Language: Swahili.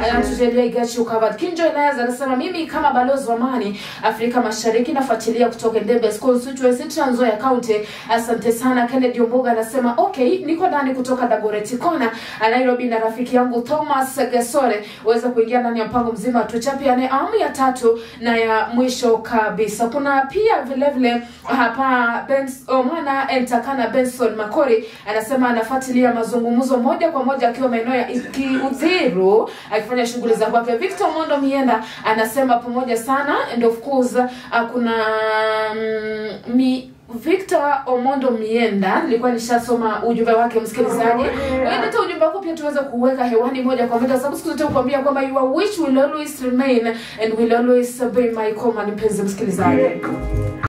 anatujalia Igachi covered. Kinjo Elias anasema mimi kama balozi wa amani Afrika Mashariki nafuatilia kutoka Ndebe constituency Trans Nzoia County. Asante sana. Kennedy Omboga anasema okay, niko ndani kutoka Dagoretti Kona Nairobi na rafiki yangu Thomas Gesore uweza kuingia ndani ya mpango mzima tuchapiane awamu ya tatu na ya mwisho kabisa. Kuna pia vile vile hapa Bens, oh, mwana Entakana Benson Makori anasema anafuatilia mazungumzo moja kwa moja akiwa maeneo ya Kiudhiru akifanya shughuli za kwake. Victor Mondo Mienda anasema pamoja sana and of course uh, kuna mm, mi Victor Omondo Mienda, nilikuwa nishasoma ujumbe wake msikilizaji. Leta ujumbe wako pia tuweze kuweka hewani moja kwa moja, sababu siku zote kukwambia kwamba your wish will always remain and will always be my command, mpenzi msikilizaji.